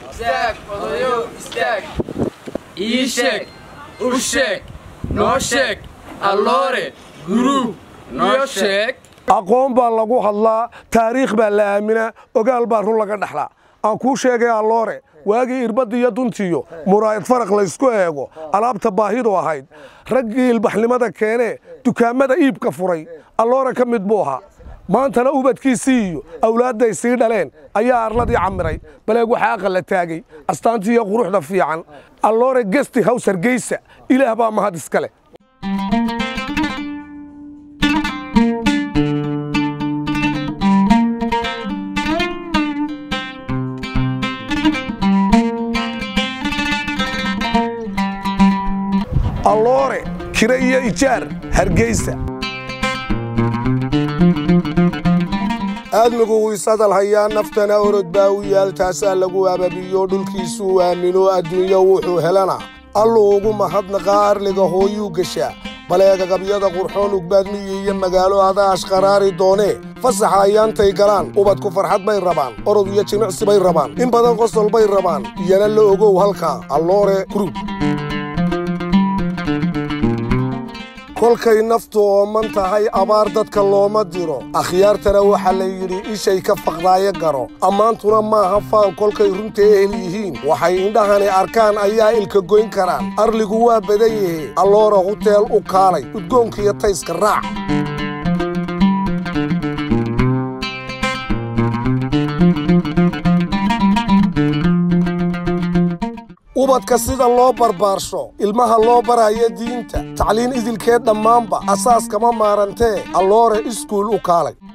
istaag odayow istaag ii sheeg u sheeg noo sheeg alloore guruub noo sheeg aqoon baa lagu hadlaa taariikh baa la aaminaa ogaal baa run laga dhexlaa aan kuu sheegay alloore waagii irbadda iyo duntiyo muraayad faraq laysku eego alaabta baahidu ahayd raggii ilbaxnimada keenee dukaamada iibka furay alloore ka mid buu ahaa maantana ubadkiisii iyo awlaadday sii dhaleen ayaa arladii camiray baleeg waxaa aqalla taagay astaantii iyo quruxda fiican alloore gesti haws hargeysa ilaah baa mahad iska leh alloore kire iyo ijaar hargeysa aadmigu wiisadal hayaa naftana orod baa u yaal taasaa lagu ababiyo dhulkiisuu aamino adduunyo wuxuu helana alluu ugu mahadnaqaa arliga hooyuu geshaa baleegagabyada qurxoon ugbaadmiyi iyo magaalo adaa ashqaraari doonee fasaxa ayaantay galaan ubadku farxad bay rabaan orod iyo jimicsi bay rabaan in badan qosol bay rabaan iyana la ogow halkaa alloore grub kolkay naftu ooman tahay abaar dadka looma diro akhyaartana waxaa la yidhi ishay ka faqdaayo garo ammaantuna maaha faan kolkay runta ehel yihiin waxay indhahani arkaan ayaa ilka goyn karaan arligu waa badan yahe alloora huteel u kaalay udgoonkiiyo tayska raac ubadka sida loo barbaarsho ilmaha loo barayo diinta tacliin idilkeed dhammaanba asaaskama maarantee alloore iskuul u kaalay